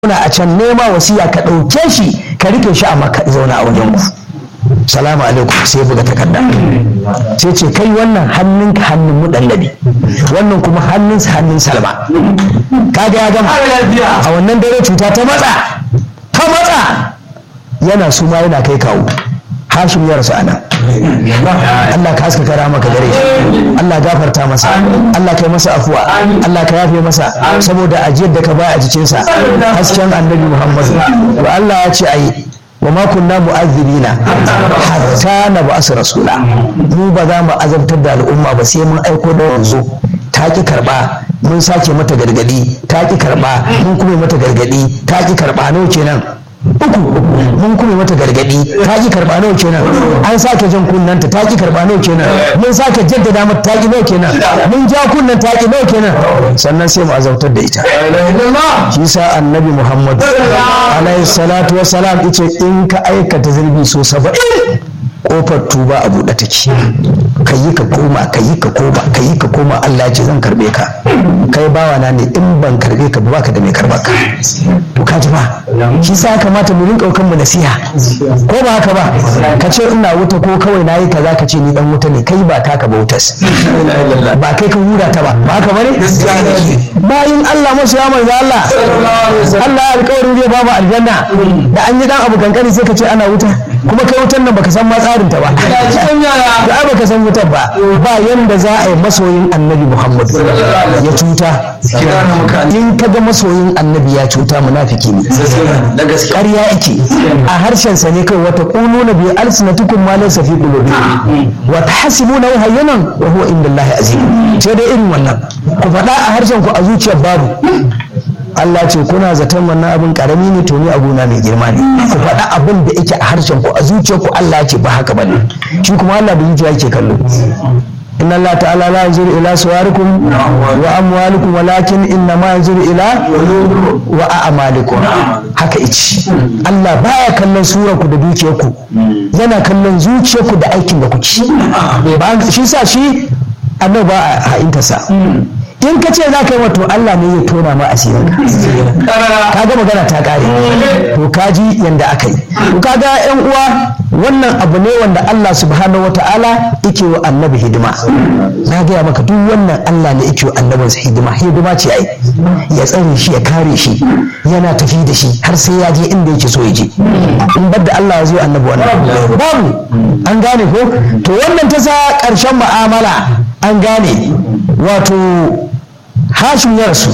zauna a can nema wasiya ka ɗauke shi ka rike shi a maka zauna a wajen ku salamu alaikum sai buga takarda sai ce kai wannan hannun ka hannun mudallabi wannan kuma hannun hannun salma kaga ya gama a wannan dare cuta ta matsa ta matsa yana suma yana kai kawo hashim ya rasu anan Allah ka haska kara maka gare shi Allah gafarta masa Allah kai masa afuwa Allah ka yafe masa saboda ajiyar da ka baya a jikinsa hasken annabi Muhammad to Allah ya ce ai wa ma kunna mu'azzibina hatta na ba'as rasula mu ba za mu azabtar da al'umma ba sai mun aiko da wanzu ta ki karba mun sake mata gargadi ta ki karba mun kuma mata gargadi ta ki karba nawa kenan uku mun kuma mata gargadi ta ki karba nawa kenan an sake jan kunnanta ta ki karba nawa kenan mun sake jaddada mata ta ki nawa kenan mun ja kunnan ta ki nawa kenan sannan sai mu azabtar da ita shi sa annabi muhammad alaihi salatu wassalam yace in ka aikata zurbi so saba'in kofar tuba a buɗe take ka yi ka koma ka yi ka koma ka yi ka koma Allah ya ce zan karbe ka kai bawa na ne in ban karbe ka ba ka da mai karba ka to ka ji ba shi sa kamata mu rinka kan mu nasiha ko ba haka ba ka ce ina wuta ko kawai nayi kaza ka ce ni dan wuta ne kai ba taka ba wutas ba kai ka hura ta ba ba haka bane bayin Allah masu ya manzo Allah Allah ya alƙawarin zai ba mu aljanna da an yi dan abu kankani sai ka ce ana wuta kuma kai wutan nan baka san ma tsarin ta ba da ai baka san wutar ba ba yanda za a yi masoyin annabi Muhammad ya cuta in ka ga masoyin annabi ya cuta munafiki ne ƙarya yake a harshen sa ne kai wata quluna bi alsinatikum ma laysa fi qulubikum wa tahsibuna hayyanan wa huwa indallahi azim sai dai irin wannan ku faɗa a harshen ku a zuciyar babu Allah ce kuna zaton wannan abin karami ne to ni abuna mai girma ne ku faɗa abin da yake a harshen ku a zuciyar ku Allah ce ba haka bane shi kuma Allah da zuciya yake kallo inna Allah ta'ala la yanzuru ila suwarikum wa amwalikum walakin inna ma yanzuru ila wa a'malikum haka ici Allah baya kallon surar ku da dukiyar ku yana kallon zuciyar ku da aikin da kuke ba shi sa shi annabi ba a ha'intarsa in ka ce za ka yi wato Allah ne zai tona ma asirin ka ka ga magana ta kare to ka ji yanda aka yi to ka ga yan uwa wannan abu ne wanda Allah subhanahu wata'ala yake wa annabi hidima na gaya maka duk wannan Allah ne yake wa annabinsa hidima hidima ce ai ya tsare shi ya kare shi yana tafi da shi har sai ya je inda yake so ya je in bar da Allah ya zo annabi wannan babu an gane ko to wannan ta sa ƙarshen mu'amala an gane wato hashim ya rasu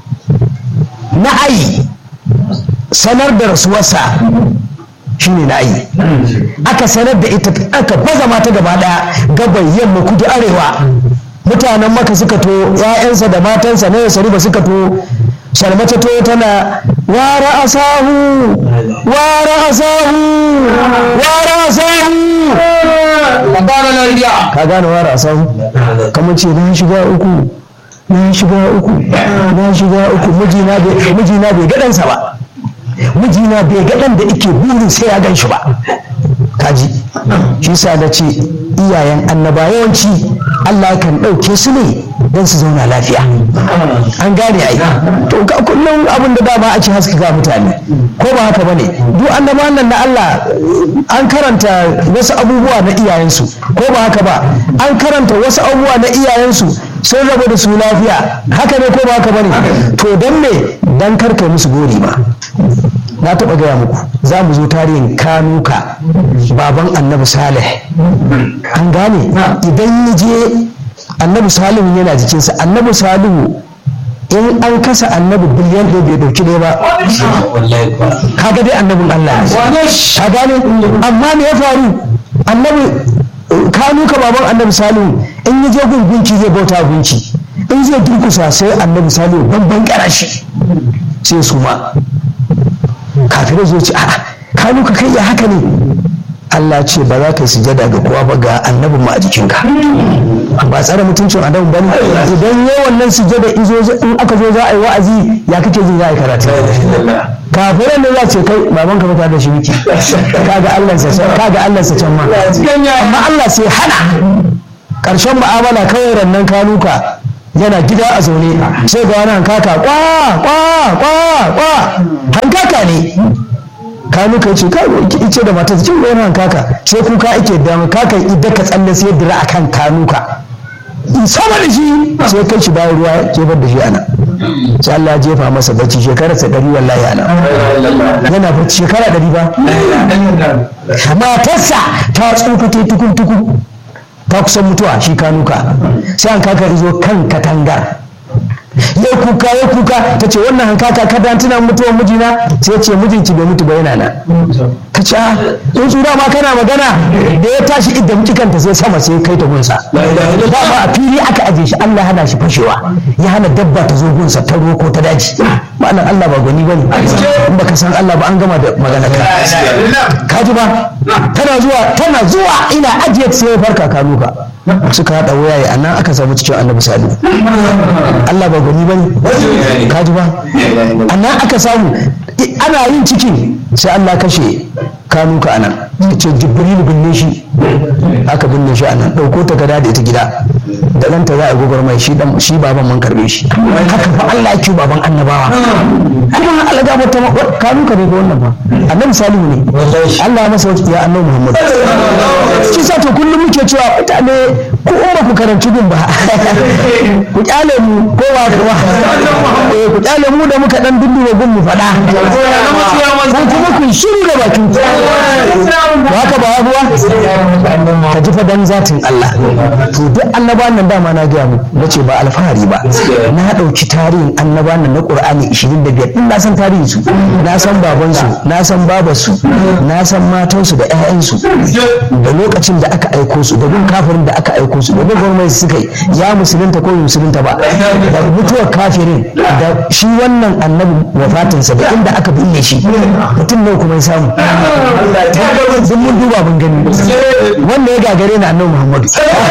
na ayi sanar da rasuwarsa shine na ayi aka sanar da ita aka baza mata gaba daya gaban yamma kudu arewa mutanen maka suka to ‘ya'yansa da matansa na yasari ba suka to salmata to tana wara asahu wara asahu wara asahu ka gane wara asahu kamar ce na shiga uku na shiga uku na shiga uku mijina bai gaɗansa ba mijina bai gaɗan da ike burin sai ya gan shi ba kaji shi sa na ce iyayen annaba yawanci Allah kan ɗauke su ne don su zauna lafiya an gane ai to ga kullum abin da dama ake haskaka mutane ko ba haka bane duk annaba nan na Allah an karanta wasu abubuwa na iyayensu ko ba haka ba an karanta wasu abubuwa na iyayensu sun rabu da su lafiya haka ne ko ba haka bane to dan me dan karkai musu gori ba na taɓa gaya muku za mu zo tarihin kanuka baban annabi salih an gane idan ya je annabi salihu yana jikinsa annabi salihu in an kasa annabi biliyan ɗaya bai ɗauki ɗaya ba kaga dai annabin allah ka gane amma me ya faru annabi kanuka baban annabi salihu in ya je gungunci zai bauta gunci in zai durkusa sai annabi salihu babban karashi sai su ma kafirai zo ce a'a kanu ka kai ya haka ne Allah ce ba za ka yi sujada ga kowa ba ga annabin ma a jikinka ba tsare mutuncin adam ba ne idan yawan nan sujada in aka zo za a yi wa'azi ya kake jin za a yi karatu kafirai ne za ce kai baban ka fita da shi miki kaga Allah sa kaga Allah sa can ma amma Allah sai hana karshen mu'amala kawai rannan kanuka yana gida a zaune sai ga wani hankaka kwa kwa kwa kwa hankaka ne kanu kai ce kai ice da matar jin wani hankaka sai kuka ake da kaka idan ka tsalle sai dira akan kanuka sama da shi sai kai shi bayan ruwa jefar da shi ana sai Allah ya jefa masa bacci shekarar sa ɗari wallahi ana yana bacci shekara ɗari ba matarsa ta tsufa ta tukun tukun ta kusan mutuwa shi kanuka sai an kaka izo kan katangar ya kuka ya kuka ta ce wannan hankaka kada tuna mutuwar mijina sai ce mijinki bai mutu ba yana nan ka ce in tsura ma kana magana da ya tashi idan kikanta sai sama sai kai ta gunsa ba a fili aka aje shi Allah hana shi fashewa ya hana dabba ta zo gunsa ta roko ta daji ma'anar Allah ba gwani bane in baka san Allah ba an gama da magana ka ka ji ba tana zuwa tana zuwa ina ajiye sai ya farka kanuka suka haɗa wayaye a nan aka samu cikin annabi salihu Allah ba gwani bane ka ji ba a nan aka samu ana yin cikin sai Allah kashe kanuka a nan ya ce jibril binne shi aka binne shi a nan ɗauko ta gada da ita gida da ɗanta za a gobar mai shi shi baban man karbe shi haka fa Allah ya baban annabawa kuma Allah ga mata kanuka ne ga wannan ba annabi salihu ne Allah ya masa ya annabi Muhammad shi sa to kullum muke cewa mutane ko in ba ku karanci gun ba ku kyale mu ko ba ku ba ku kyale mu da muka dan dindure gun mu faɗa ko kuma ku shiru da bakin ku ba haka ba abuwa ka ji fa dan zatin Allah to duk annabawan nan dama na gaya mu nace ba alfahari ba na dauki tarihin annabawan nan na Qur'ani 25 din na san tarihin su na san baban su na san babar su na san matan su da ƴaƴan su da lokacin da aka aiko su da gun kafirin da aka aiko su da gun gwamnati suka yi ya musulunta ko musulunta ba da mutuwar kafirin da shi wannan annabi wafatinsa da inda aka binne shi mutum ne kuma ya samu sun mun duba mun gani wanda ya gagare na annabi muhammadu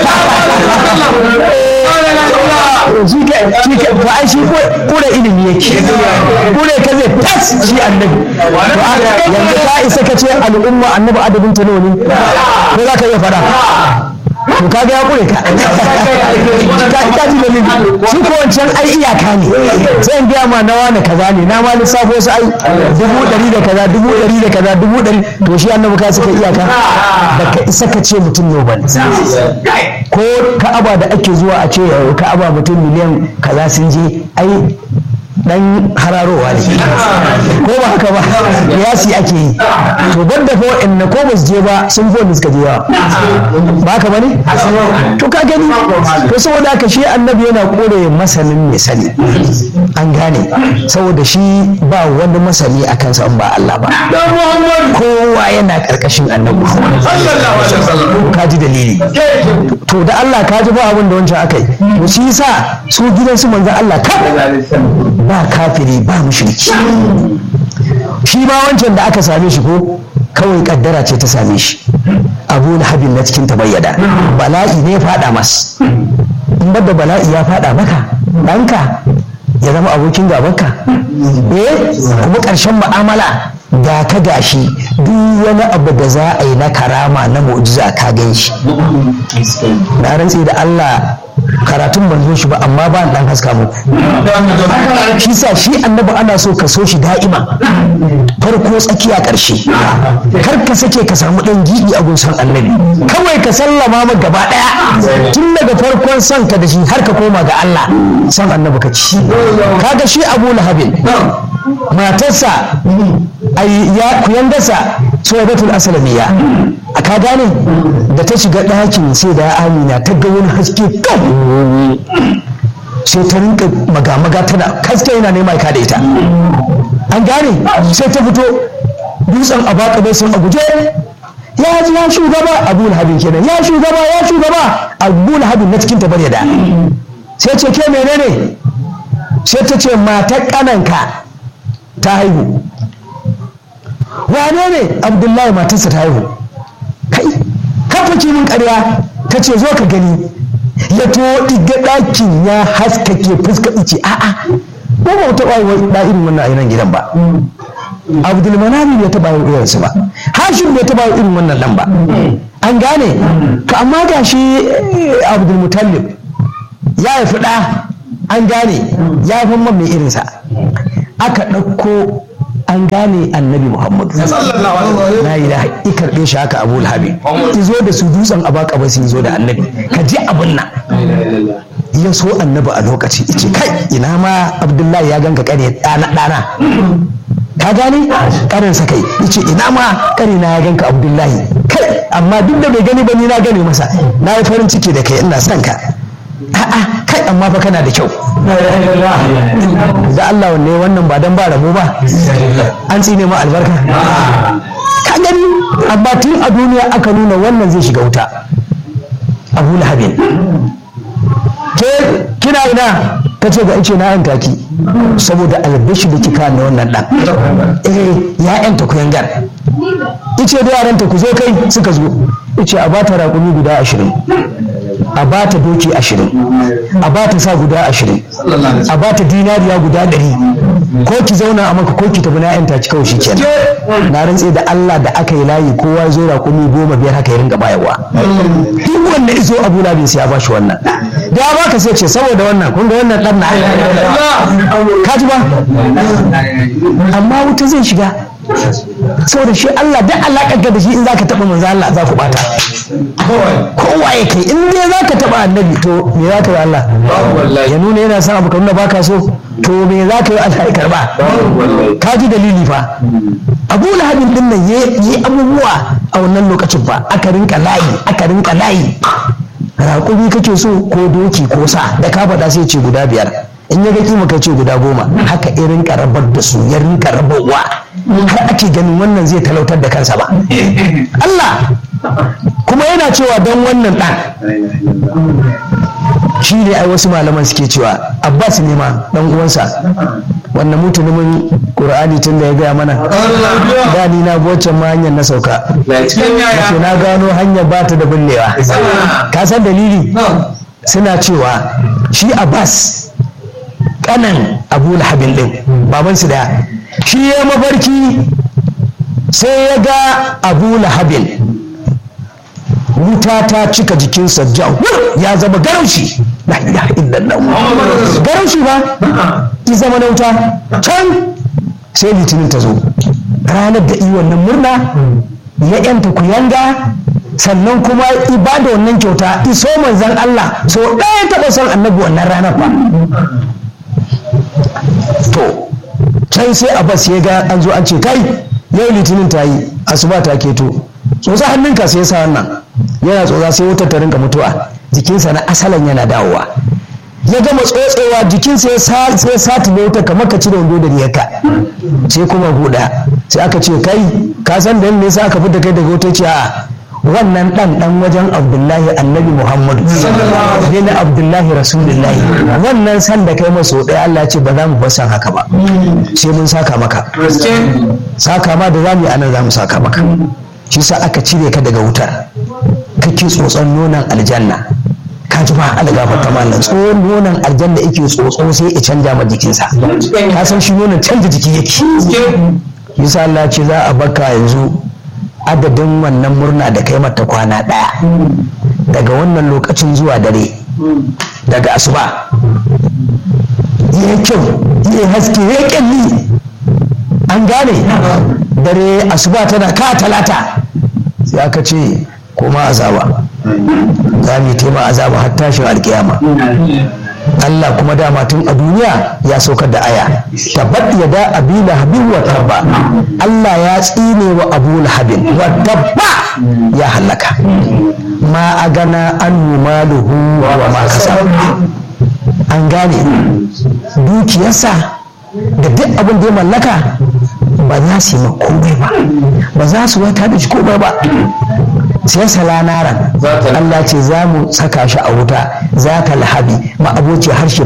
shi ke shi ke to ai shi kure ilimi yake kure ka zai tas shi annabi to yanzu ka isa ka ce al'umma annabi adabin ta nawa ne ko za ka iya faɗa to kaga ya kure ka ka ji dalili shi ko wancan ai iyaka ne sai in biya ma na wani kaza ne na ma lissafo su ai dubu ɗari da kaza dubu ɗari da kaza dubu ɗari to shi annabi ka suka iyaka baka isa ka ce mutum ne ba ko ka'aba da ake zuwa a ce ka'aba mutum miliyan kaza sun je ai dan hararowa ne ko ba haka ba yasi ake yi to ban da ko in ko ba su je ba sun fi wanda suka je yawa ba haka bane to ka gani to saboda haka shi annabi yana kore masanin mai sani an gane saboda shi ba wani masani a kansa in ba Allah ba kowa yana karkashin annabi ka ji dalili to da Allah ka ji ba abin da wancan aka yi to shi yasa su gidan su manzon Allah ka ba kafiri ba mushriki shi ma wancan da aka same shi ko kawai kaddara ce ta same shi abu habin na cikin tabayyada bala'i ne ya fada mas in da bala'i ya fada maka ɗanka ya zama abokin gabanka eh kuma ƙarshen mu'amala ga ka gashi duk wani abu da za a yi na karama na mu'jiza ka gan shi na rantsi da Allah karatun ban zo shi ba amma ba dan haska muku shi sa shi annabi ana so ka so shi da'ima farko tsakiya ƙarshe kar ka sake ka samu ɗan gidi a gunsan annabi kawai ka sallama ma gaba ɗaya tun daga farkon son ka da shi har ka koma ga Allah san annabi ka ci kaga shi Abu Lahabin matarsa ai ya kuyandarsa Suwaibatul Aslamiyya a ka gane da ta shiga ɗakin sai da Amina ta ga wani haske kan sai ta rinka maga-maga tana kaske yana nema ka da ita an gane sai ta fito dutsen a baka bai sun a guje ya ji ya shugaba abu lahabin kenan ya shugaba ya shugaba abu lahabin na cikin tabar da sai ce ke menene sai ta ce matar kananka ta haihu wane ne abdullahi matarsa ta haihu kai kafa kimin karya ta ce zo ka gani ya to diga ɗakin ya haskake fuska ice a'a ko ba taɓa yi da irin wannan ainihin gidan ba abdul manami bai taɓa yin irinsu ba hashim bai taɓa yin irin wannan nan ba an gane ka amma ga shi abdul mutallib ya haifi ɗa an gane ya fi man mai irinsa aka ɗauko an gane annabi muhammadu na yi da i karɓe shi haka abu lahabi ki zo da su dutsen abaka ba su zo da annabi ka ji abin nan ya so annabi a lokaci ice kai ina ma abdullahi ya ganka kare ɗana ɗana ka gani karin sa kai yace ina ma kare na ya ganka abdullahi kai amma duk da bai gani ba ni na gane masa na yi farin ciki da kai ina son ka a'a kai amma fa kana da kyau da Allah wanne wannan ba dan ba rabo ba an tsine ma albarka ka gani amma tun a duniya aka nuna wannan zai shiga wuta abu lahabin ke kina ina ta ce ga ice na yan taki saboda albashi da kika na wannan dan eh ya yanta ku yangar ice da yaranta ku zo kai suka zo ice a bata raƙumi guda ashirin a bata doki ashirin a bata sa guda ashirin a bata dinariya guda ɗari ko ki zauna a maka ko ki tafi na yanta ki kawai kenan na rantse da Allah da aka yi layi kowa ya zo raƙumi goma biyar haka ya ringa bayarwa duk wanda izo Abu Labin sai ya bashi wannan da ya baka sai ce saboda wannan kun ga wannan dan na ka ji ba amma wuta zai shiga saboda shi Allah duk alaƙar da shi in zaka taɓa manzo Allah za ku bata kowa ya kai in dai zaka taɓa annabi to me za ka yi Allah ya nuna yana son abu ka nuna baka so to me za ka yi Allah ya karba ka ji dalili fa Abu Lahabin din nan yi abubuwa a wannan lokacin fa aka rinka layi aka rinka layi raƙumi kake so ko doki ko sa da ka faɗa sai ce guda biyar in ya ga kima kai ce guda goma haka irin rabar da su ya rinka rabarwa har ake ganin wannan zai talautar da kansa ba Allah kuma yana cewa don wannan ɗan shi ne ai wasu malaman suke cewa abbas ne ma dan uwansa wannan mutumin qur'ani tun da ya gaya mana da ni na waccan ma hanyar na sauka wato na gano hanyar ba ta da bullewa ka san dalili suna cewa shi abbas kanan abu lahabin din babansu daya shi ya mafarki sai ya ga abu lahabin wuta ta cika jikinsa jawur ya zama garaushi la ilaha illallah garaushi ba ki zama na wuta can sai litinin ta zo ranar da iya wannan murna ya yanta kuyanga sannan kuma ibada wannan kyauta iso manzan Allah so ɗaya taɓa son annabi wannan ranar ba to can sai abbas ya ga an zo an ce kai yau litinin ta yi asuba ta keto tsotsa hannunka sai sa wannan yana tsotsa sai wutar ta rinka mutuwa jikinsa na asalan yana dawowa ya gama tsotsewa jikinsa ya sati ne wuta kamar ka cire wando da riyarka sai kuma guda sai aka ce kai ka san da ne sa aka fita kai daga wuta ce a wannan dan dan wajen abdullahi annabi muhammadu bin abdullahi rasulullahi wannan san da kai maso ɗaya allah ce ba za mu basan haka ba sai mun saka maka saka ma da za mu yi anan za mu saka maka shi sa aka cire ka daga wutar kake tsotson nonon aljanna ka ji ba algafa ta mallan tsohon nonon aljanna yake tsotso sai ya canja ma jikinsa ka san shi nonon canja jiki yake yasa Allah ce za a baka yanzu adadin wannan murna da kai mata kwana ɗaya daga wannan lokacin zuwa dare daga asuba ya kyau ya haske ya kyalli an gane dare asuba tana ka talata sai aka ce koma azaba za mu yi tema azaba har tashin alkiyama Allah kuma dama tun a duniya ya saukar da aya tabbat ya da abi lahabin wa tabba Allah ya tsine wa abu lahabin wa tabba ya halaka ma a gana an maluhu wa ma kasa an gane dukiyarsa da duk abin da ya mallaka ba za su yi komai ba ba za su wata da shi komai ba sai salanaran Allah ce za mu saka shi a wuta za ta lahabi ma aboci harshe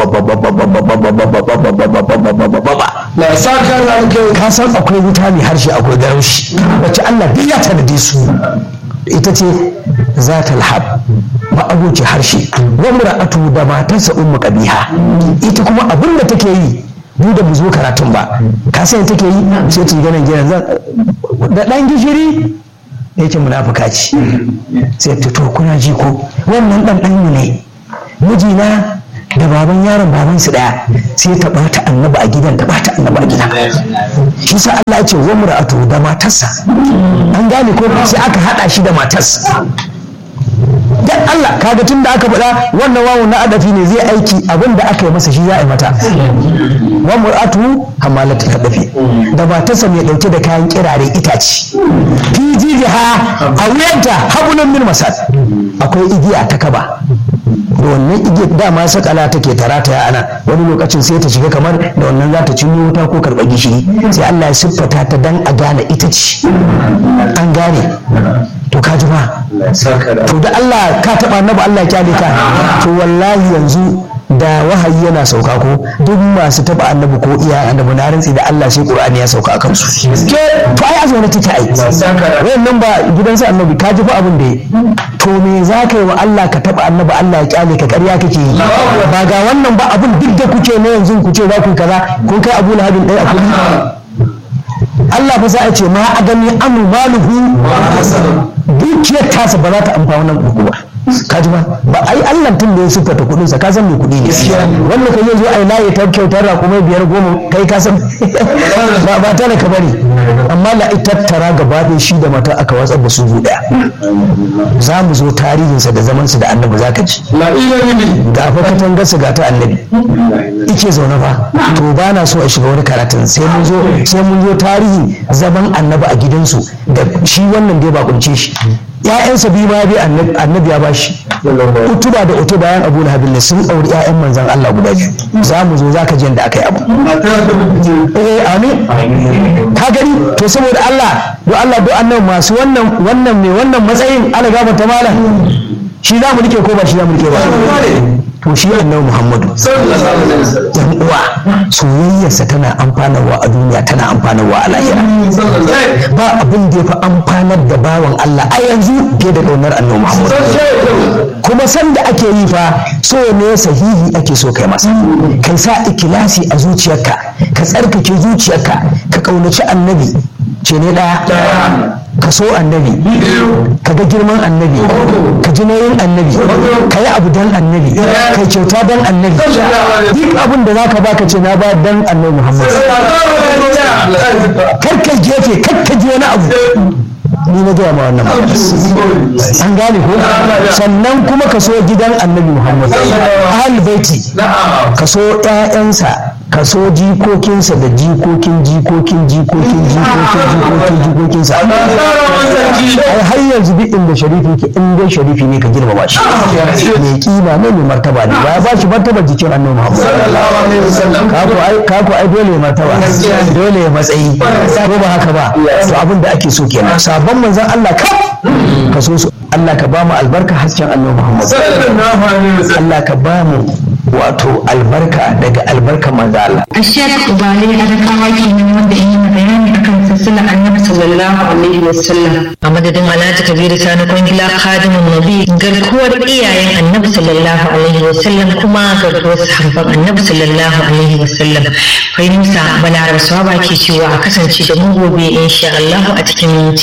ka san akwai wuta mai harshe akwai garaushi wacce Allah duk ya tanade su ita ce za ta lahab ma aboci harshe wa mura'atu da matarsa ummu qabiha ita kuma abin da take yi duk da mu zo karatun ba ka san take yi sai ta gana gina da dan gishiri yake munafuka ce sai ta to kuna ji ko wannan dan dan ne mijina da baban yaron baban su daya sai ta bata annabi a gidan ta bata annabi a gida shi sa Allah ya ce wa mur'atu da matarsa an gane ko sai aka hada shi da matarsa dan Allah kaga tun da aka faɗa wannan wawu na adafi ne zai aiki abin da aka yi masa shi za a yi mata wa mur'atu hamalatu kadafi da matarsa mai dauke da kayan kirare itace fi jijiha a wuyanta habulun min masad akwai igiya ta kaba da wannan igiyar dama sakala take tarata ya ana wani lokacin sai ta shiga kamar da wannan za ta cinye wuta ko karɓar gishiri sai Allah ya siffata ta dan a gane ita ce an gane to ka ji ba to da Allah ka taɓa annabi Allah ya kyale ka to wallahi yanzu da wahayi yana sauka ko duk masu taba annabi ko iya annabi na rantsi da Allah sai Qur'ani ya sauka akan su to ai azumi take ai wayannan ba gidansa annabi ka ji fa abin da to me za ka yi wa Allah ka taba annabi Allah ya kyale ka ƙarya kake yi ba ga wannan ba abin duk da kuke ne yanzu ku ce za ku kaza kun kai Abu Lahabin ɗaya a kudi Allah fa sai a ce ma a gani amu maluhu dukiyar tasa ba za ta amfana wannan kuku ba kaji ba ba ai Allah tun da ya siffata kuɗin sa ka san me kuɗi ne wanda kai yanzu ai layi ta kyautar rakumai biyar goma kai ka san ba ba ta da ka bari amma la tattara gaba ɗaya shi da mata aka watsar da su zu ɗaya za mu zo tarihinsa da zaman su da annabi zaka ji da fa katangar su ga ta annabi ike zaune fa to ba na so a shiga wani karatun sai mun zo sai mun zo tarihi zaman annabi a gidansu da shi wannan dai ba kunce shi ‘ya'yansa biyu ma bi annabi ya bashi utuba da utuba yan abu lahabin ne sun auri ‘ya'yan manzan Allah guda biyu za mu zo za ka ji da aka yi abu eh amin ka gani to saboda Allah do Allah do annabi masu wannan wannan mai wannan matsayin ala gaba ta malam shi za mu rike ko ba shi za mu rike ba to shi annabi Muhammadu yan uwa soyayyarsa tana amfanarwa a duniya tana amfanarwa a lahira ba abin da ya fi amfanar da bawan Allah a yanzu fiye da ƙaunar annabi Muhammadu kuma sanda ake yi fa so ne sahihi ake so kai masa kai sa ikilasi a zuciyarka ka tsarkake zuciyarka ka ƙaunaci annabi ce ne ɗaya ka so annabi ka ga girman annabi ka ji nauyin annabi ka yi abu dan annabi ka yi kyauta dan annabi duk abin da zaka baka ce na ba dan annabi muhammad kar ka gefe kar ka ji wani abu ni na gaya ma wannan an gane ko sannan kuma ka so gidan annabi muhammad ahal baiti ka so ƴaƴansa ka so jikokinsa da jikokin jikokin jikokin jikokin jikokin jikokinsa ai har yanzu duk inda sharifi ke in dai sharifi ne ka girmama shi mai kima ne mai martaba ne ba ba shi martaba jikin annabi Muhammad kako ai kako ai dole martaba dole ya matsayi ko ba haka ba to abin da ake so kenan sabon manzon Allah ka ka so su Allah ka ba mu albarka hasken annabi Muhammad Allah ka ba mu wato albarka daga albarka manzo Allah. Ashiyar Ubale Adakawa kenan wanda yi bayani akan sassala annabi sallallahu alaihi wasallam. A madadin Alhaji Kabiru Sani Kwangila Khadimun Nabi garkuwar iyayen annabi sallallahu alaihi wasallam kuma garkuwar sahabban annabi sallallahu alaihi wasallam. Fahimta Balaraba Swaba ke cewa a kasance da mu gobe insha Allah a cikin minti